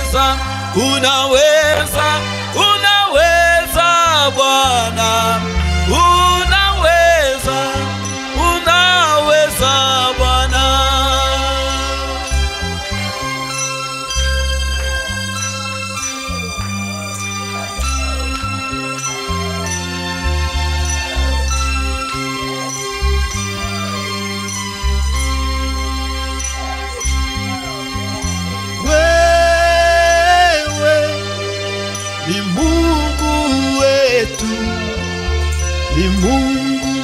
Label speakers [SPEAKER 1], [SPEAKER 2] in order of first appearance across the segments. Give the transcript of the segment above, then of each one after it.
[SPEAKER 1] unaweza, unaweza, unaweza Bwana, unaweza, unaweza Bwana.
[SPEAKER 2] Wewe ni Mungu wetu, ni Mungu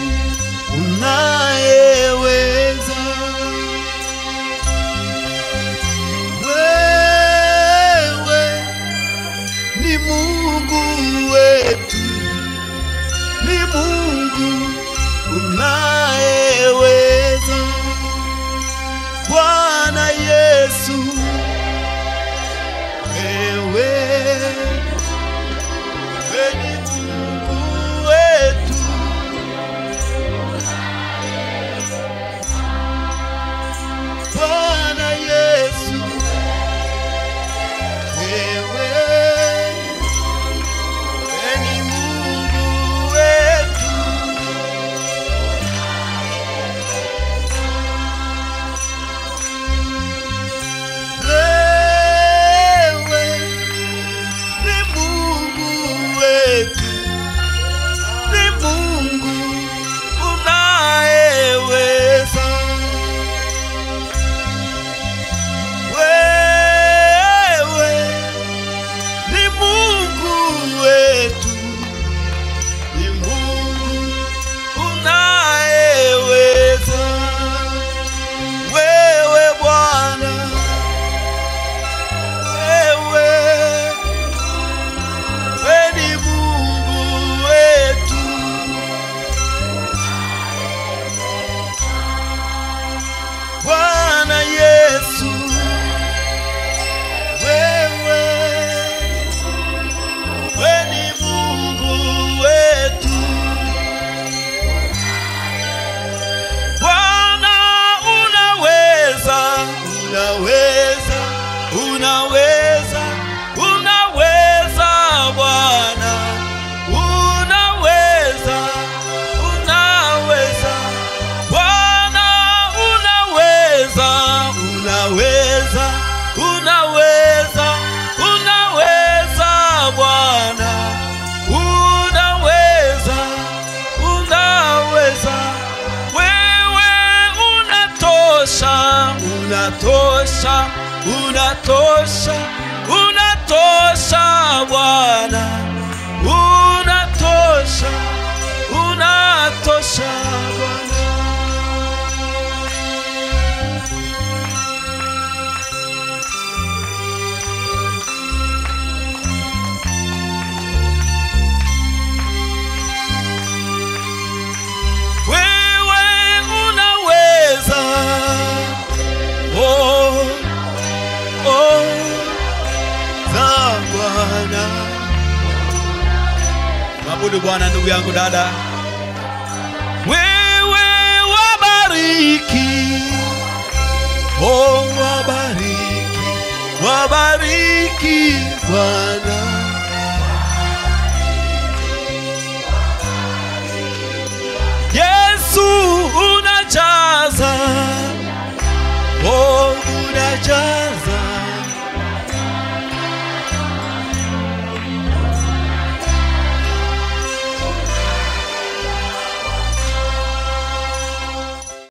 [SPEAKER 2] unayeweza. Wewe ni Mungu wetu, ni Mungu unayeweza. Bwana Yesu wewe wewe ni Mungu wetu, Bwana Yesu, wewe wewe ni Mungu wetu, wewe ni Mungu wetu, ni Mungu unayeweza. Wewe ni Mungu wetu, ni Mungu unayeweza. Wewe Bwana wewe wewe ni Mungu wetu, Bwana Yesu, wewe wewe ni Mungu wetu, Bwana unaweza, unaweza, unaweza, unaweza Bwana, unaweza, unaweza Bwana, unaweza, unaweza, unaweza, unaweza Bwana, unaweza, unaweza wewe unatosha, unatosha, unatosha, unatosha Bwana, unatosha, unatosha Bwana. Wewe unaweza, oh, oh, za Bwana. Mwabudu Bwana ndugu yangu dada. Wewe wabariki, oh, wabariki, wabariki Bwana. Yesu unajaza, oh unajaza